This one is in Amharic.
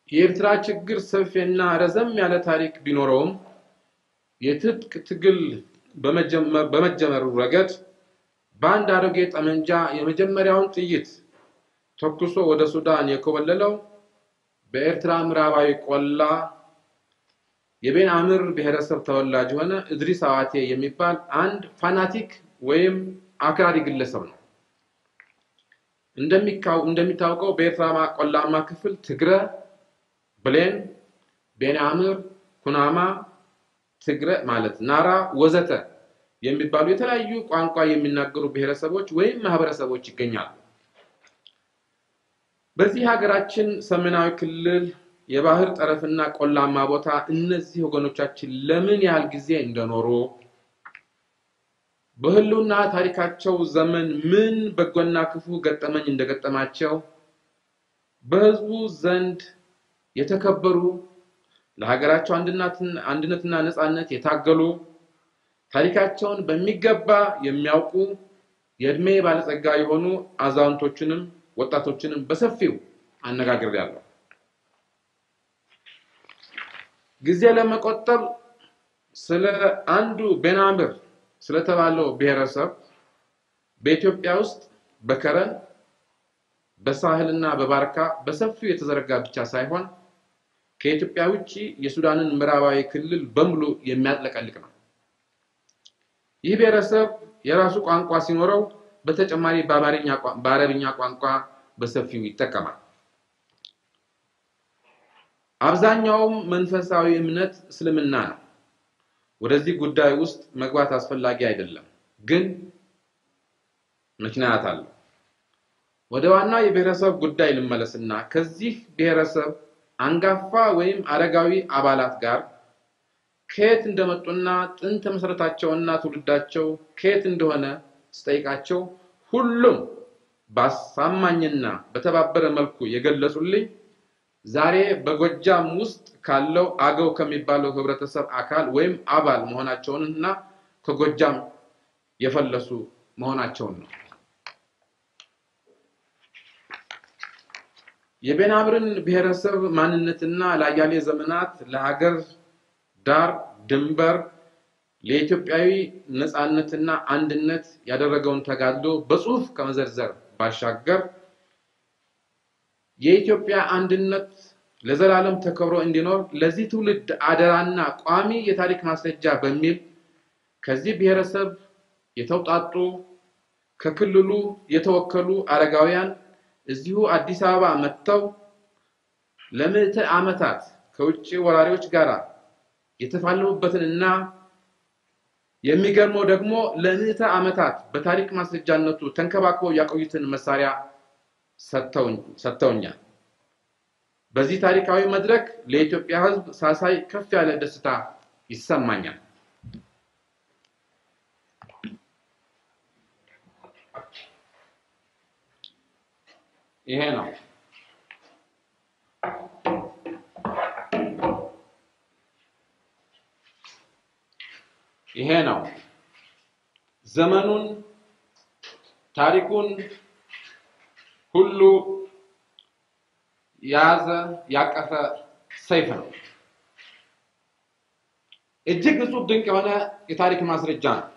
የኤርትራ ችግር ሰፊና ረዘም ያለ ታሪክ ቢኖረውም የትጥቅ ትግል በመጀመሩ ረገድ በአንድ አሮጌ ጠመንጃ የመጀመሪያውን ጥይት ተኩሶ ወደ ሱዳን የኮበለለው በኤርትራ ምዕራባዊ ቆላ የቤን አምር ብሔረሰብ ተወላጅ የሆነ እድሪስ አዋቴ የሚባል አንድ ፋናቲክ ወይም አክራሪ ግለሰብ ነው። እንደሚታወቀው በኤርትራ ቆላማ ክፍል ትግረ፣ ብሌን፣ ቤን አምር፣ ኩናማ፣ ትግረ ማለት ናራ ወዘተ የሚባሉ የተለያዩ ቋንቋ የሚናገሩ ብሔረሰቦች ወይም ማህበረሰቦች ይገኛሉ። በዚህ ሀገራችን ሰሜናዊ ክልል የባህር ጠረፍና ቆላማ ቦታ እነዚህ ወገኖቻችን ለምን ያህል ጊዜ እንደኖሩ በህልውና ታሪካቸው ዘመን ምን በጎና ክፉ ገጠመኝ እንደገጠማቸው በህዝቡ ዘንድ የተከበሩ ለሀገራቸው አንድነትና ነፃነት የታገሉ ታሪካቸውን በሚገባ የሚያውቁ የእድሜ ባለጸጋ የሆኑ አዛውንቶችንም ወጣቶችንም በሰፊው አነጋግሬያለሁ። ጊዜ ለመቆጠብ ስለ አንዱ ቤናምር ስለተባለው ብሔረሰብ በኢትዮጵያ ውስጥ በከረን በሳህልና በባርካ በሰፊው የተዘረጋ ብቻ ሳይሆን ከኢትዮጵያ ውጭ የሱዳንን ምዕራባዊ ክልል በሙሉ የሚያጥለቀልቅ ነው። ይህ ብሔረሰብ የራሱ ቋንቋ ሲኖረው በተጨማሪ በአረብኛ ቋንቋ በሰፊው ይጠቀማል። አብዛኛውም መንፈሳዊ እምነት እስልምና ነው። ወደዚህ ጉዳይ ውስጥ መግባት አስፈላጊ አይደለም፣ ግን ምክንያት አለው። ወደ ዋናው የብሔረሰብ ጉዳይ ልመለስና ከዚህ ብሔረሰብ አንጋፋ ወይም አረጋዊ አባላት ጋር ከየት እንደመጡና ጥንተ መሰረታቸውና ትውልዳቸው ከየት እንደሆነ ስጠይቃቸው ሁሉም በአሳማኝና በተባበረ መልኩ የገለጹልኝ ዛሬ በጎጃም ውስጥ ካለው አገው ከሚባለው ህብረተሰብ አካል ወይም አባል መሆናቸውንና ከጎጃም የፈለሱ መሆናቸውን ነው። የቤናምርን ብሔረሰብ ማንነትና ለአያሌ ዘመናት ለሀገር ዳር ድንበር ለኢትዮጵያዊ ነፃነትና አንድነት ያደረገውን ተጋድሎ በጽሁፍ ከመዘርዘር ባሻገር የኢትዮጵያ አንድነት ለዘላለም ተከብሮ እንዲኖር ለዚህ ትውልድ አደራና ቋሚ የታሪክ ማስረጃ በሚል ከዚህ ብሔረሰብ የተውጣጡ ከክልሉ የተወከሉ አረጋውያን እዚሁ አዲስ አበባ መጥተው ለምዕተ ዓመታት ከውጭ ወራሪዎች ጋር የተፋለሙበትንና የሚገርመው ደግሞ ለምዕተ ዓመታት በታሪክ ማስረጃነቱ ተንከባክበው ያቆዩትን መሳሪያ ሰጥተውኛል። በዚህ ታሪካዊ መድረክ ለኢትዮጵያ ሕዝብ ሳሳይ ከፍ ያለ ደስታ ይሰማኛል። ይሄ ነው። ይሄ ነው ዘመኑን ታሪኩን ሁሉ የያዘ ያቀፈ ሰይፍ ነው። እጅግ እጹብ ድንቅ የሆነ የታሪክ ማስረጃ ነው።